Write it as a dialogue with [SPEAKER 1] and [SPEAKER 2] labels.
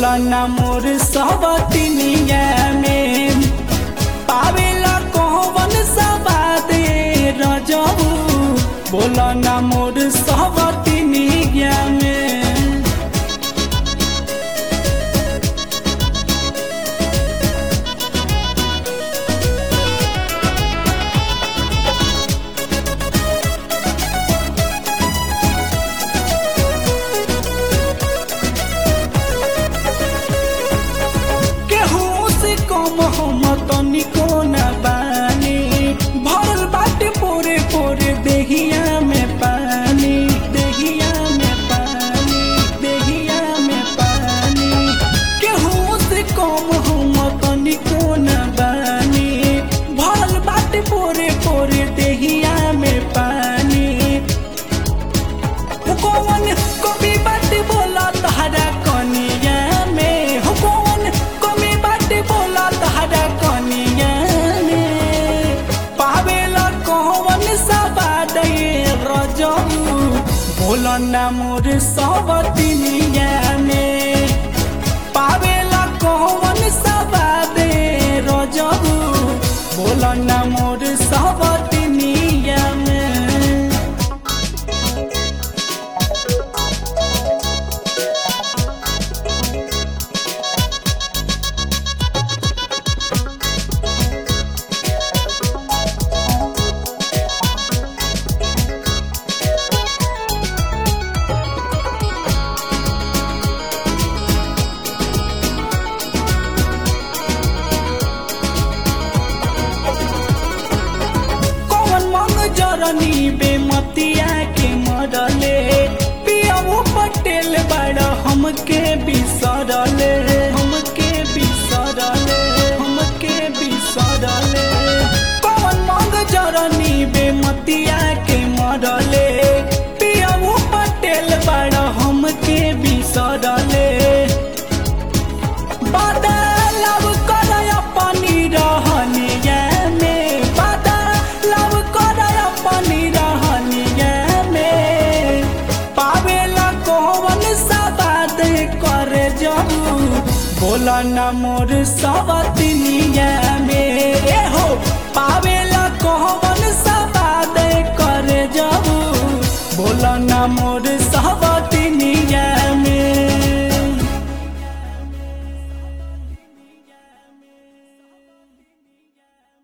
[SPEAKER 1] बोला ना मोर सबतिनिया में पावेला कौन सबादे रजबू बोला ना मोर सबतिनिया में केहू से कम हम तनिको न बानी भरल बाटे पोरे पोरे देहिया में पानी देहिया में पानी देहिया में पानी केहू से कम हम तनिको न बानी भरल बाटे पोरे पोरे देहिया में पानी हो कौन कमी बात बोला तहरा कनिया में हो कौन कमी बात बोला तहरा कनिया में पावेला कौन सबाद रजबू बोला ना मोर सबतिनिया में पावेला कौन सबाद रजबू बोला ना मोर सबतिनिया में कौन मंग जरनी बेमतिया के मरले पियाऊ पटेल बड़ हमके बिसरले हमके बिसरले हमके बिसरले कौन मंग जरनी बेमतिया के मरले पियाऊ पटेल बड़ हमके बिसरले बदलाव करय अपनी रहनिया में बदलाव करय अपनी रहनिया में पावेला कौन सबाद करे जबू बोला न मोर सबतिनिया में ए हो पावेला कौन सबाद करे जबू बोला न मोर